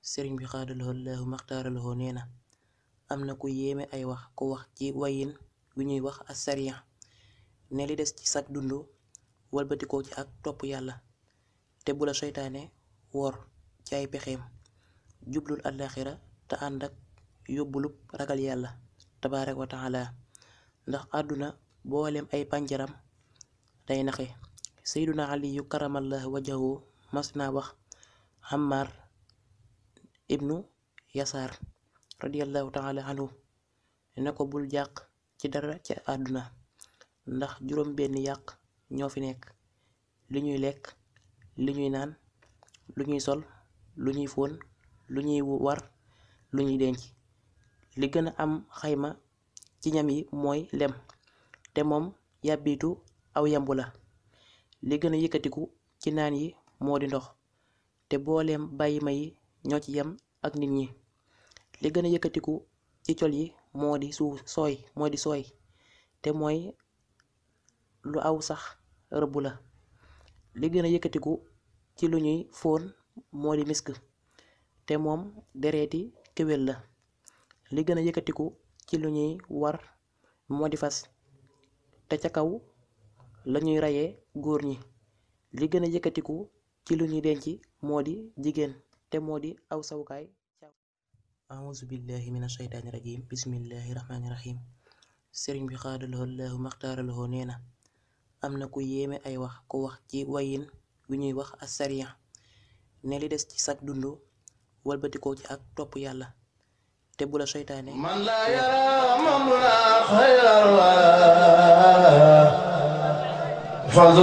sëriñ bi xaadalahoo laahu maxtaaralahoo nee na am na ku yéeme ay wax ku wax ci wayin wi ñuy wax asariya ne li des ci sag dund walbatikoo ci ak topp yàlla te bu la seytaane wor ci ay pexeem jublul àllaaxira te ànd ak yóbbulub ragal yàlla tabaaraka wa taala ndax àdduna booleem ay pànjaram day naxe seyduna aliyu karamallahu wajahu mas naa wax Ammar ibnu yasaar radiallahu taala anhu ne ko bul jàq ci dara ci àdduna ndax juróom benn yàq ñoo fi nekk li ñuy lekk li ñuy naan lu ñuy sol lu ñuy fóon lu ñuy war lu ñuy denc li gën a am xayma ci ñam yi mooy lem te moom yàbbitu aw yambu la li gën a yëkkatiku ci naan yi moo di ndox te booleem bàyyi ma yi ñoo ci yem ak nit ñi li gën a yëkkatiku ci col yi moo di suuf sooy moo di sooy te mooy lu aw sax rëbb la li gën a yëkkatiku ci lu ñuy fóon moo di misk te moom dereeti kéwél la li gën a yëkkatiku ci lu ñuy war moo di fas te ca kaw lañuy rayee góor ñi li gën a yëkkatiku ci lu ñuy denc moo di jigéen te moo di aw sawukaay auzu billahi min asheytaani rajim bismillahi rahmaani rahim sëriñ bi xaadalahoo laahu maxtaaralahoo nee na am na ku yéeme ay wax ku wax ci wayin wi ñuy wax asariya ne li des ci sag dund walbatikoo ci ak topp yàlla te bu la seytaane man laa yara mamla xayral wara